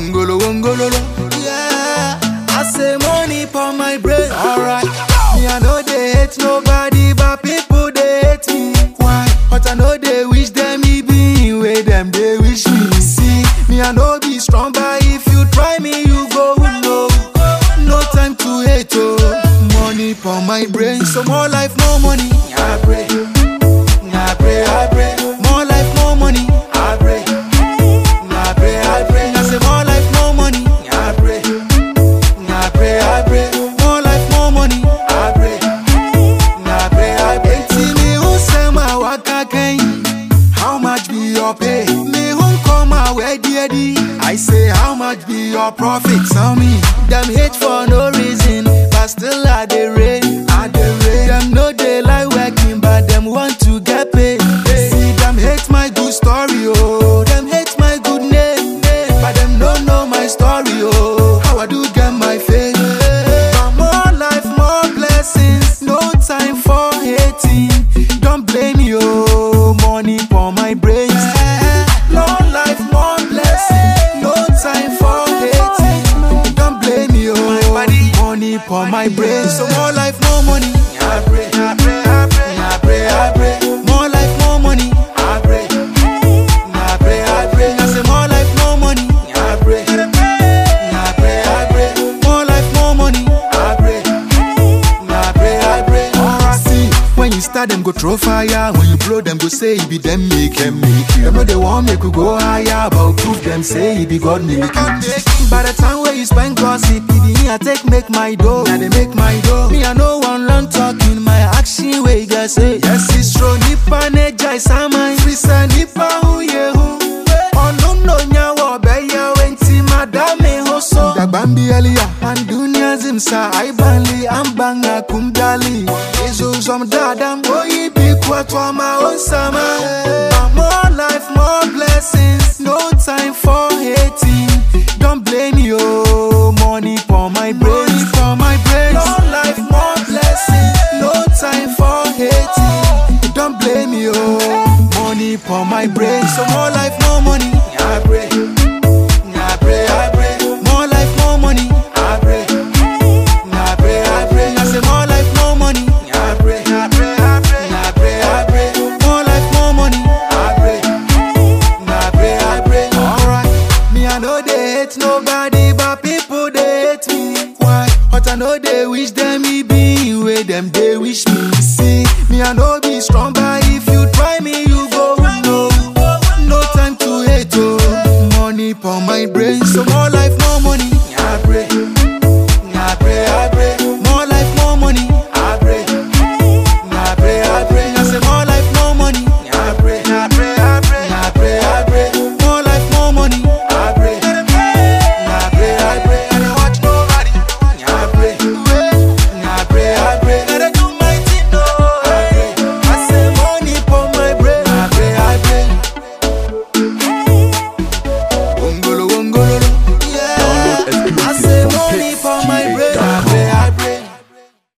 Wongolo, wongololo. Yeah, I say money for my brain. Alright, me I know they hate nobody, but people they hate me. Why? But I know they wish them me be where them they wish me. See, me I know be strong, but if you try me, you go no. No time to hate, oh. Money for my brain, so more life, no money. I pray, I pray, I pray. More life, more money. I pray, I pray, I pray. I say more life, more money. I pray, I pray, I pray. More life, more money. I pray, I pray, I pray. See me who say my waka can How much be your pay? Me who come my way, dear I say how much be your profit? Tell me. Them hate for no reason, but still I dey rain. I dey rain. Them no they like working, but them want to get paid. See them hate my good story, oh. Them hate my good name, but them don't know my story, oh. How I do get my fame. But more life, more blessings. No time for hating. Don't blame me, oh. Money for my brains. Long life, more blessings. No time for hating. Don't blame me, oh. Money for my brains. So more life, more money. I pray, I pray, I pray, I pray, I pray. More life, more money. I pray, I pray, I pray. I say more life, more money. I pray, I pray, I pray. More life, more money. I pray, I pray, I pray. Alright, see, when you start them go throw fire. When you blow them go say it be them make them make you. Them know they want make you go higher, but prove them say it be God make you. By the time where you spend gossip, it be me I take make my dough. Now they make my dough. Me I know one learn talking, my action way guys say. Yes it's true. Nipa neja isama, frisa nipa hu ye hu. Ono no nyawo beya wenti madame hoso. Dagbambi elia, and dunia zimsa aibanli ambanga kumdali. Izu som dadam boyi bi kwa ma onsama. But more life, more blessings, no time for hating. Don't blame me, oh, money for my brains, for my brains. More life, more blessings, no time for hating. Don't blame me, oh, money for my brains. So more life, more money. I pray,